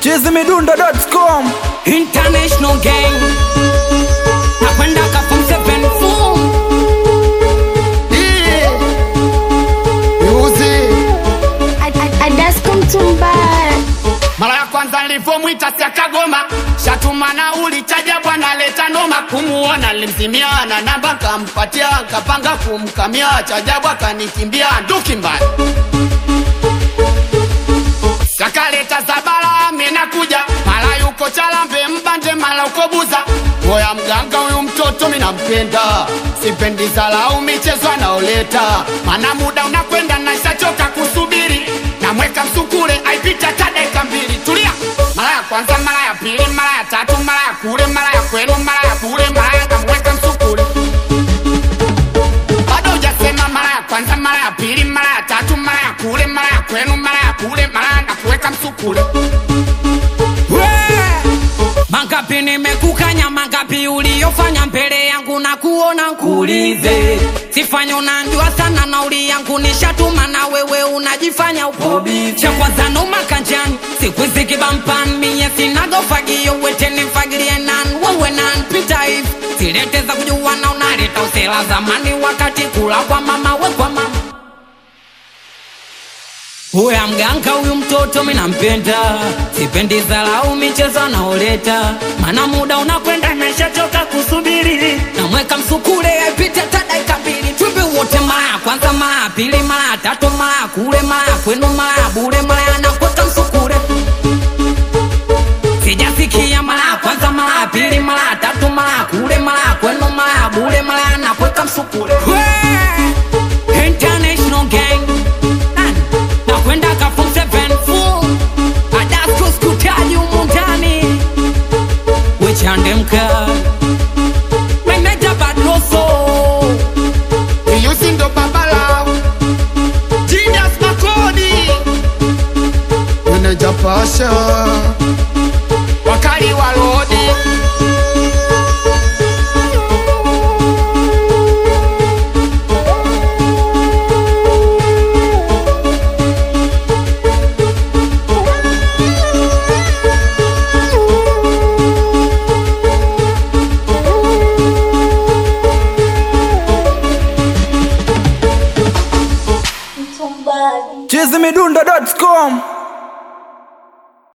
chizimidundo.com International gang nakwenda kafum seven boom Adasko Mtumbara mara ya kwanza nilipomwita siakagoma shatuma nauli chaja bwana leta noma kumuona nilimzimia na namba kampatia kapanga kumkamia chajabu akanikimbia nduki mbaya sakaleta zabala minakuja mara yuko chalambe mbande mara uko buza moya mganga huyu mtoto minampenda sipendi zalau michezo anaoleta mana muda unakwenda naishachoka kusubiri namweka msukule aipita ta dakika mbili tulia mara ya kwanza mara ya pili mara ya tatu mara ya kule mara ya kwenu mara ya bure mara ya namweka msukule bado hujasema mara ya kwanza mara ya pili mara ya tatu mara ya kule mara ya kwenu mara ya kule mara ya nakuweka msukule mangapi nimekukanya mangapi uliyofanya mbele yangu na kuona nkuulize sifanya unanjua sana nauli yangu nishatuma na wewe unajifanya upobi cha kwanza noma kanjani siku hizi kibampan miye sinagofagio wetenifagilie nan wewe nan pita hivi silete za kujuana unaleta usela zamani wakati kula kwa mama we kwa mama Huya mganga huyu mtoto minampenda, sipendi zalau michezo anaoleta, mana muda unakwenda nashachoka kusubiri, namweka msukule aipite hata dakika mbili, twimbe wote mara ya kwanza, mara ya pili, mara ya tatu, mara ya kule, mara ya kwenu, mara ya bure, mara ya nakweka msukule sijasikia mara ya kwanza, mara ya pili, mara ya tatu, mara ya kule, mara ya kwenu, mara ya bure, mara ya nakweka msukule Wee! International gang Nani? nakwenda kafum seven full adasko skutaji humu ndani wechande mka meneja badloso Iyusi ndo babala Genius Makodi Meneja Pasha Wakali wa Lodi chizimidundo.com